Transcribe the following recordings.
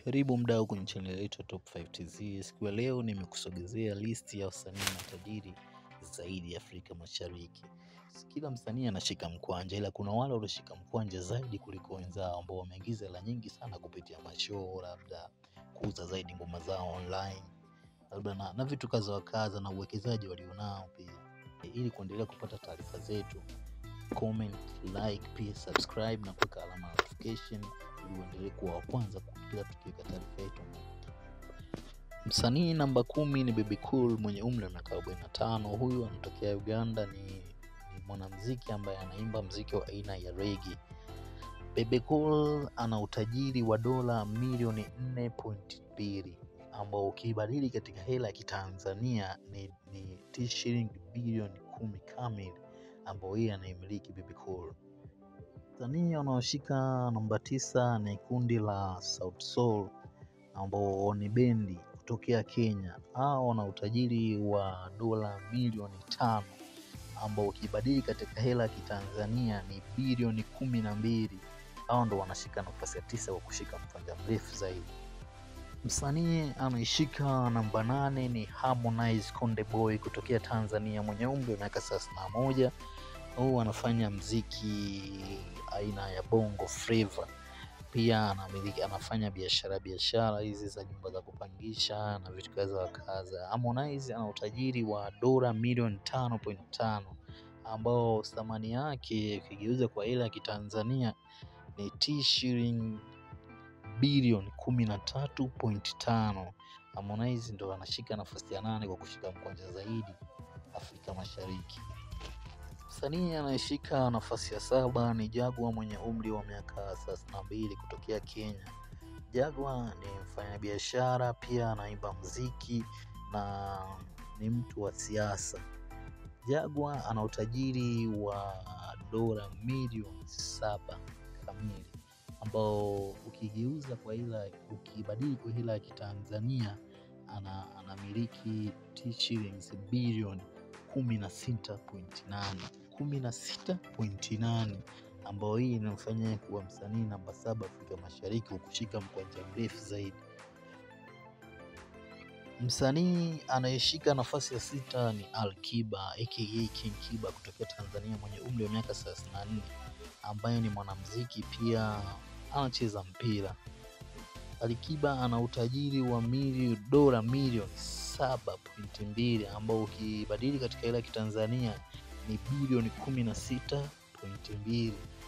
Karibu mdau kwenye channel yetu ya Top 5 TZ. Siku ya leo nimekusogezea listi ya wasanii matajiri zaidi Afrika Mashariki. Kila msanii anashika mkwanja, ila kuna wale walioshika mkwanja zaidi kuliko wenzao ambao wameingiza hela nyingi sana kupitia mashow, labda kuuza zaidi ngoma zao online, labda na, na vitu kadha wa kadha na uwekezaji walionao pia. Ili kuendelea kupata taarifa zetu, comment, like, pia subscribe na kuweka alama ya notification ili uendelee kuwa wa kwanza kila tukiweka taarifa yetu. Msanii namba kumi ni Bebe Cool mwenye umri wa miaka 45. Huyu anatokea Uganda, ni, ni mwanamuziki ambaye anaimba mziki wa aina ya reggae. Bebe Cool ana utajiri wa dola milioni 4.2 ambao ukibadili katika hela ya kitanzania ni, ni shilingi bilioni kumi kamili ambao yeye anaimiliki Bebe Cool. Wasanii wanaoshika namba tisa ni kundi la Sauti Sol ambao ni bendi kutokea Kenya. Hao wana utajiri wa dola milioni tano ambao ukibadili katika hela ya kitanzania ni bilioni kumi na mbili. Hao ndo wanashika nafasi ya tisa kwa kushika mkwanja mrefu zaidi. Msanii anaishika namba nane ni Harmonize Konde Boy kutokea Tanzania mwenye umri wa miaka thelathini na moja. Huu anafanya mziki aina ya bongo flava, pia anamiliki, anafanya biashara biashara hizi za nyumba za kupangisha na vitu kadha wa kadha. Harmonize ana utajiri wa dola milioni tano point tano ambao thamani yake ikigeuza kwa hela ya kitanzania ni T shilingi bilioni kumi na tatu point tano. Harmonize ndo anashika nafasi ya nane kwa kushika mkwanja zaidi Afrika Mashariki. Msanii anayeshika nafasi ya saba ni Jagwa mwenye umri wa miaka thelathini na mbili kutokea Kenya. Jagwa ni mfanyabiashara pia anaimba mziki na ni mtu wa siasa. Jagwa ana utajiri wa dola milioni saba kamili ambao ukigeuza kwa hela, ukibadili kwa hela ya kitanzania ana, anamiliki shillings bilioni kumi na sita point nane kumi na sita pointi nane ambao hii inamfanya kuwa msanii namba saba Afrika Mashariki kwa kushika mkwanja mrefu zaidi. Msanii anayeshika nafasi ya sita ni Alkiba aka King Kiba kutokea Tanzania mwenye umri wa miaka 34 ambaye ni mwanamuziki pia anacheza mpira. Alikiba ana utajiri wa mili, dola milioni 7.2 ambao ukibadili katika hela ya kitanzania ni bilioni 16.2.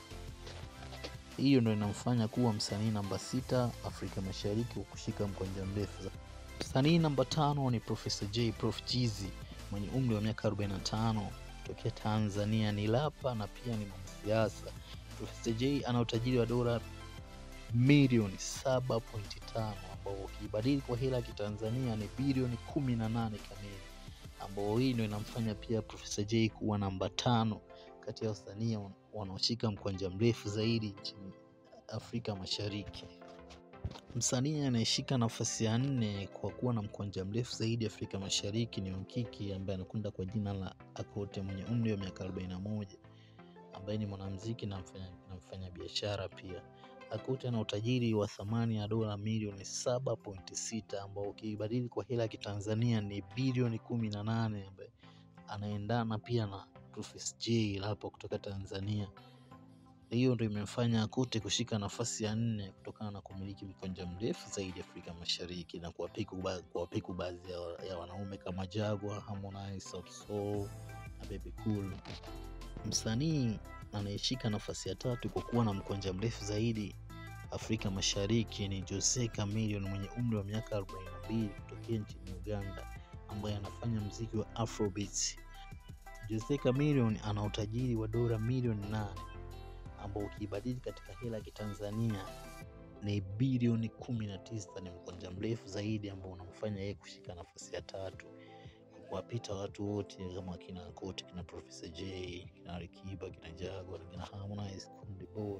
Hiyo ndio inamfanya kuwa msanii namba sita Afrika Mashariki kwa kushika mkwanja mrefu. Msanii namba tano ni Profesa J Prof Jeezy mwenye umri wa miaka 45 kutokea Tanzania, ni lapa na pia ni mwanasiasa. Profesa J ana utajiri wa dola milioni 7.5 ambao ukibadili kwa hela ya kitanzania ni bilioni 18 kamili ambao hii ndio inamfanya pia Profesa J kuwa namba tano kati ya wasanii wanaoshika mkwanja mrefu zaidi nchini Afrika Mashariki. Msanii anayeshika nafasi ya nne kwa kuwa na mkwanja mrefu zaidi Afrika Mashariki ni Mkiki ambaye anakwenda kwa jina la Akote mwenye umri wa miaka 41 ambaye ni mwanamuziki na mfanya biashara pia. Akote ana utajiri wa thamani ya dola milioni 7.6 ambao ukibadili kwa hela ya kitanzania ni bilioni 18 ambaye anaendana pia na Profesa J hapo kutoka Tanzania. Hiyo ndio imemfanya Akote kushika nafasi ya nne kutokana na kumiliki mkwanja mrefu zaidi Afrika Mashariki na kuwapiku baadhi ya, ya wanaume kama Jagwa, Harmonize, Sauti Sol na Bebe Cool. Msanii anayeshika nafasi ya tatu kwa kuwa na mkwanja mrefu zaidi Afrika Mashariki ni Jose Chameleone mwenye umri wa miaka 42 kutokea nchini Uganda ambaye anafanya mziki wa Afrobeats. Jose Chameleone ana utajiri wa dola milioni nane ambao ukibadili katika hela ya kitanzania ni bilioni 19. Ni mkwanja mrefu zaidi ambao unamfanya yeye kushika nafasi ya tatu kuwapita watu wote kama kina Kote, kina Profesa J, kina Alikiba, kina Jagwa, kina Harmonize, Konde Boy.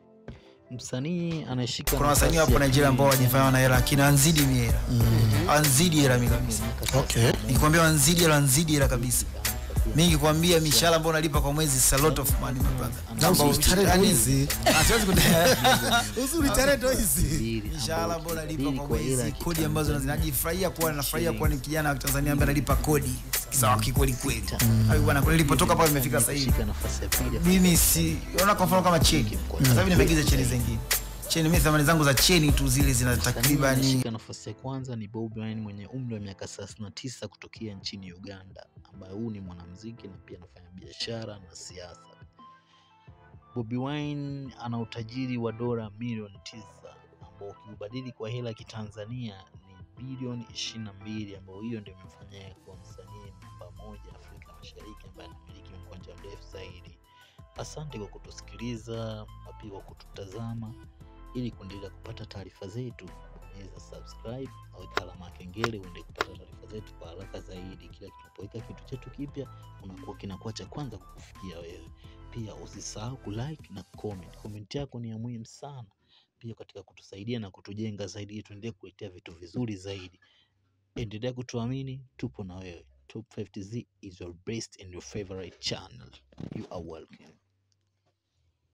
Msanii anayeshika kuna wasanii wapo Nigeria ambao wajifanya wana hela lakini wanzidi mi hela wanzidi hela mi kabisa Okay. nikwambia wanzidi hela wanzidi hela kabisa Mimi nikikwambia mishahara ambayo unalipa kwa mwezi is a lot of money my brother. Na Kwamba usitare yani- hizi. Ah, siwezi kuta- Uzuri tarehe hizi. mishahara ambayo unalipa kwa kwa hela ya mwezi, kodi ambazo Kitanzania. najifurahia kuwa nafurahia kuwa ni kijana wa Tanzania ambaye analipa kodi sawa kikweli kweli. Hayo bwana, kweli nilipotoka pale nimefika sasa hivi. Shika nafasi ya pili Mimi si ona kwa mfano kama cheni. Sasa hivi nimeingiza cheni zingine. Cheni mimi thamani zangu za cheni tu zile zina takriban Shika nafasi ya kwanza ni Bobi Wine mwenye umri wa miaka 39 kutokea nchini Uganda, ambaye huu ni mwanamuziki na pia anafanya biashara na siasa. Bobi Wine ana utajiri wa dola milioni tisa ambao ukiubadili kwa hela ya kitanzania ni bilioni 22, ambao hiyo ndio imemfanya yeye kuwa msanii namba moja Afrika Mashariki ambaye anamiliki mkwanja mrefu zaidi. Asante kwa kutusikiliza na pia kwa kututazama. Ili kuendelea kupata taarifa zetu, bonyeza subscribe au alama ya kengele uende kupata taarifa zetu kwa haraka zaidi. Kila tunapoweka kitu chetu kipya, unakuwa kinakuwa cha kwanza kukufikia wewe. Pia usisahau kulike na comment. Comment yako ni ya muhimu sana pia katika kutusaidia na kutujenga zaidi, ili tuendelee kuletea vitu vizuri zaidi. Endelea kutuamini, tupo na wewe. Top 50Z is your best and your favorite channel. You are welcome.